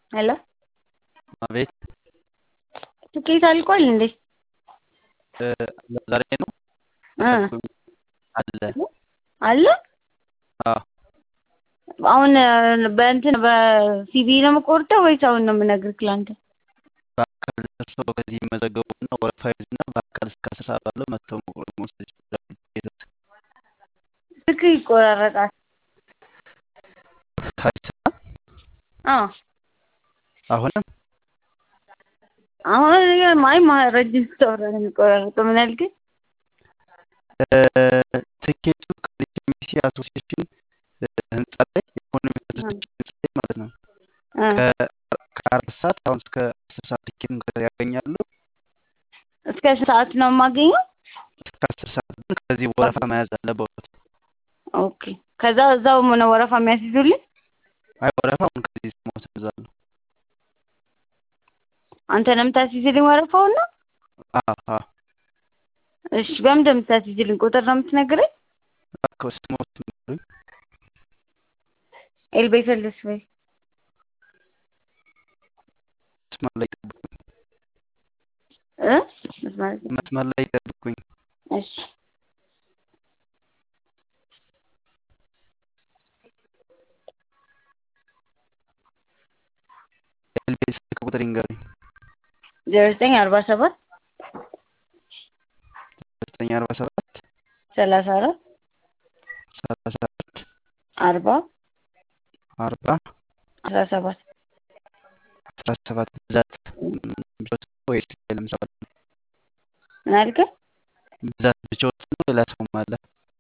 ሄሎ አቤት ትኬት አልቋል እንዴ? ዛሬ ነው እ አለ አለ አዎ አሁን በእንትን በሲቪ ነው የምቆርጠው ወይስ አሁን ነው የምነግርህ ለአንተ? በአካል ደርሰው ከዚህ ይመዘገቡና ወረፋ ይዙና በአካል እስከ አስር ሰዓት ባለው መጥተው መቁረጥ መውሰድ ይችላሉ። ሂደት ስልክ ይቆራረጣል። አይሰማም? አዎ አሁንም አሁን ማይ ረጅም ስታወራ ነው የሚቆራረጠው። ምን አልከኝ? ትኬቱ ከኢትዮጵያ አሶሲዬሽን ህንጻ ላይ ኢኮኖሚ ህንጻ ላይ ማለት ነው ከአራት ሰዓት አሁን እስከ አስር ሰዓት ቲኬቱን ያገኛሉ። እስከ ስንት ሰዓት ነው የማገኘው? እስከ አስር ሰዓት ግን ከዚህ ወረፋ መያዝ አለበት። ኦኬ ከዛ እዛው ሆነ ወረፋ የሚያስይዙልኝ? አይ ወረፋ አሁን ከዚህ መውሰድ እዛለሁ። አንተ ነው የምታስይዝልኝ ወረፋውን ነው? አዎ አዎ እሺ በምንድን ነው የምታስይዝልኝ? ቁጥር ነው የምትነግረኝ? እባክህ ስሞት ንገሩኝ። ኤልቤሰልስ ወይ መስመር ላይ ጠብቁኝ። እ መስመር መስመር ላይ ጠብቁኝ። እሺ ኤልቤ ስልክ ቁጥር ይንገሩኝ። ዜሮ ዘጠኝ አርባ ሰባት ዘጠኝ አርባ ሰባት ሰላሳ አራት ሰላሳ አራት አርባ አርባ አስራ ሰባት አስራ ሰባት ብዛት ብቻዎት ነው ወይስ ሌላም ሰው አለ? ምን አልከኝ? ብዛት ብቻዎት ነው ሌላ ሰውም አለ?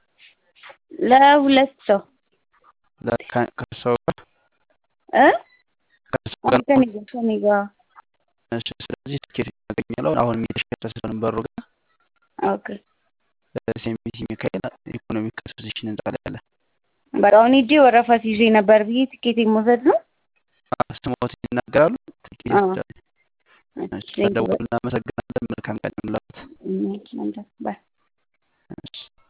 ለሁለት ሰው ለ- ከ- ከሰው ጋር እ ከሰው ጋር ከኔ ጋር ከኔ ጋር እሺ። ስለዚህ ትኬት ያገኛለሁ። አሁን የሚተሸጠ ስለሆነ በሩ ጋር ኦኬ ሴሚሲ ሚካኤል ኢኮኖሚክ አሶሲዬሽን ህንጻ ላይ አለ። በቃ አሁን ሂጄ ወረፋ ሲይዤ ነበር ብዬ ትኬት መውሰድ ነው። ስሞት ይናገራሉ። ትኬት አዎ። ይወስዳሉ። እሺ፣ እሺ፣ ስለደወሉ እናመሰግናለን። መልካም ቀን ይሁንልዎት። ቴንኪው። ባይ